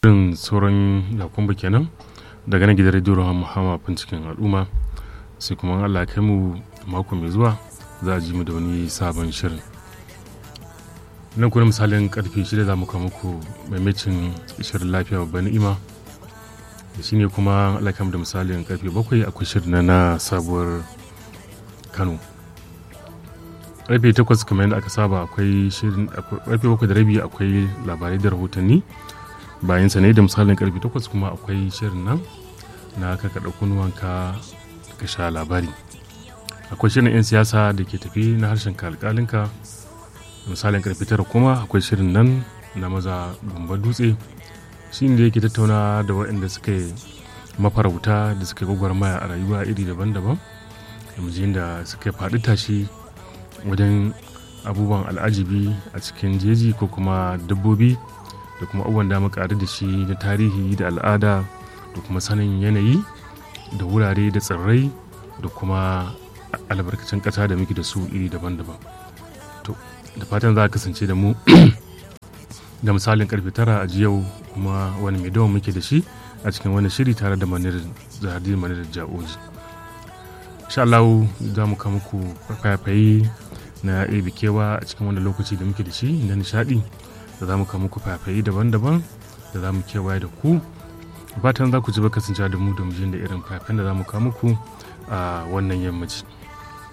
irin sauran yakumba kenan daga nan gidan rediyo rahama muhammad cikin al'umma sai kuma allah kai mu mako mai zuwa za a ji mu da wani sabon shirin nan kuna misalin karfe shida za mu kawo muku maimacin shirin lafiya babban ni'ima da shi ne kuma allah kai mu da misalin karfe bakwai akwai shirin na sabuwar kano karfe takwas kamar yadda aka saba akwai shirin karfe bakwai da rabi akwai labarai da rahotanni bayan sa ne da misalin karfe takwas kuma akwai shirin nan na ka kaɗa kunuwanka ka sha labari akwai shirin 'yan siyasa da ke tafi na harshen alƙalinka misalin karfe tara kuma akwai shirin nan na maza gumbar dutse shi ne yake tattauna da waɗanda suka yi mafarauta da suka yi gwagwarmaya a rayuwa iri daban-daban yanzu da suka faɗi tashi wajen abubuwan al'ajibi a cikin jeji ko kuma dabbobi da kuma abubuwan da muka da shi na tarihi da al'ada da kuma sanin yanayi da wurare da tsirrai da kuma albarkacin ƙasa da muke da su iri daban-daban to da fatan za a kasance da mu da misalin karfe tara a yau kuma wani mai dawan muke da shi a cikin wani shiri tare da manir zahadi manir ja'oji insha Allah za mu kama muku fayafayi na ebe kewa a cikin wani lokaci da muke da shi na nishadi da za mu kama muku fayafayi daban-daban da za mu kewaye da ku fatan za ku ji ba kasancewa da mu da mu da irin fayafayen da za mu kama muku a wannan yammaci